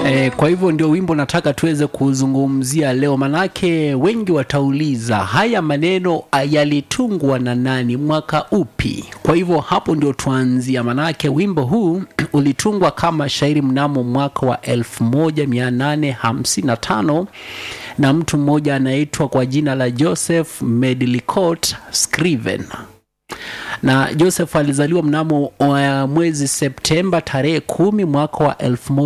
E, kwa hivyo ndio wimbo nataka tuweze kuzungumzia leo, manake wengi watauliza haya maneno yalitungwa na nani, mwaka upi? Kwa hivyo hapo ndio tuanzia, manake wimbo huu ulitungwa kama shairi mnamo mwaka wa 1855 na mtu mmoja anaitwa kwa jina la Joseph Medlicott Scriven na Joseph alizaliwa mnamo uh, mwezi Septemba tarehe kumi mwaka wa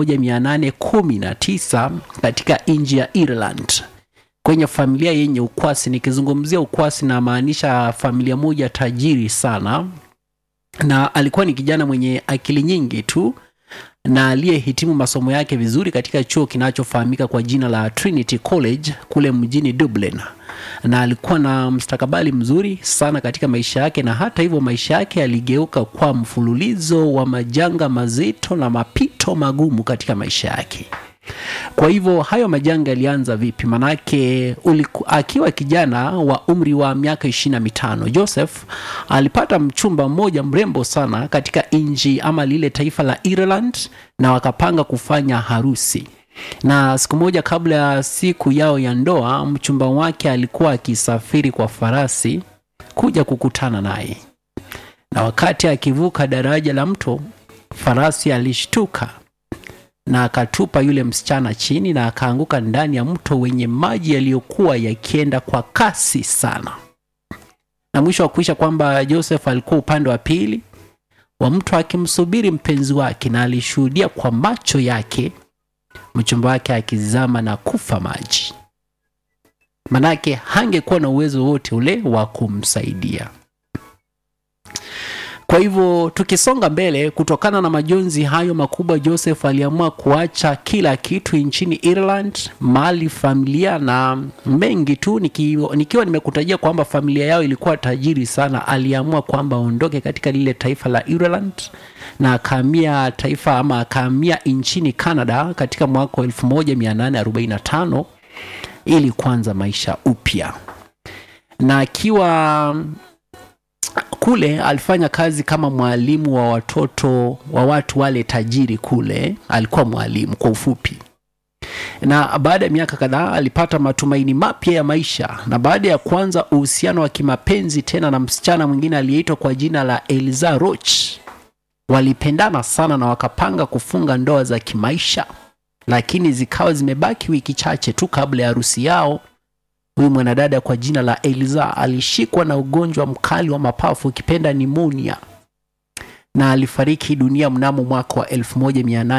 1819 katika nchi ya Ireland kwenye familia yenye ukwasi. Nikizungumzia ukwasi, namaanisha familia moja tajiri sana, na alikuwa ni kijana mwenye akili nyingi tu na aliyehitimu masomo yake vizuri katika chuo kinachofahamika kwa jina la Trinity College kule mjini Dublin na alikuwa na mstakabali mzuri sana katika maisha yake, na hata hivyo maisha yake yaligeuka kwa mfululizo wa majanga mazito na mapito magumu katika maisha yake. Kwa hivyo hayo majanga yalianza vipi? Manake uliku, akiwa kijana wa umri wa miaka ishirini na mitano Joseph alipata mchumba mmoja mrembo sana katika nchi ama lile taifa la Ireland, na wakapanga kufanya harusi na siku moja kabla ya siku yao ya ndoa, mchumba wake alikuwa akisafiri kwa farasi kuja kukutana naye, na wakati akivuka daraja la mto, farasi alishtuka na akatupa yule msichana chini na akaanguka ndani ya mto wenye maji yaliyokuwa yakienda kwa kasi sana. Na mwisho wa kuisha kwamba Joseph alikuwa upande wa pili wa mto akimsubiri mpenzi wake, na alishuhudia kwa macho yake mchumba wake akizama na kufa maji, manake hangekuwa na uwezo wote ule wa kumsaidia. Kwa hivyo tukisonga mbele, kutokana na majonzi hayo makubwa, Joseph aliamua kuacha kila kitu nchini Ireland, mali, familia na mengi tu. Nikiwa, nikiwa nimekutajia kwamba familia yao ilikuwa tajiri sana, aliamua kwamba aondoke katika lile taifa la Ireland na akahamia taifa ama akahamia nchini Canada katika mwaka wa 1845 ili kuanza maisha upya, na akiwa kule alifanya kazi kama mwalimu wa watoto wa watu wale tajiri kule. Alikuwa mwalimu kwa ufupi, na baada ya miaka kadhaa alipata matumaini mapya ya maisha, na baada ya kuanza uhusiano wa kimapenzi tena na msichana mwingine aliyeitwa kwa jina la Eliza Roch walipendana sana na wakapanga kufunga ndoa za kimaisha, lakini zikawa zimebaki wiki chache tu kabla ya harusi yao. Huyu mwanadada kwa jina la Eliza alishikwa na ugonjwa mkali wa mapafu ukipenda nimonia, na alifariki dunia mnamo mwaka wa 1800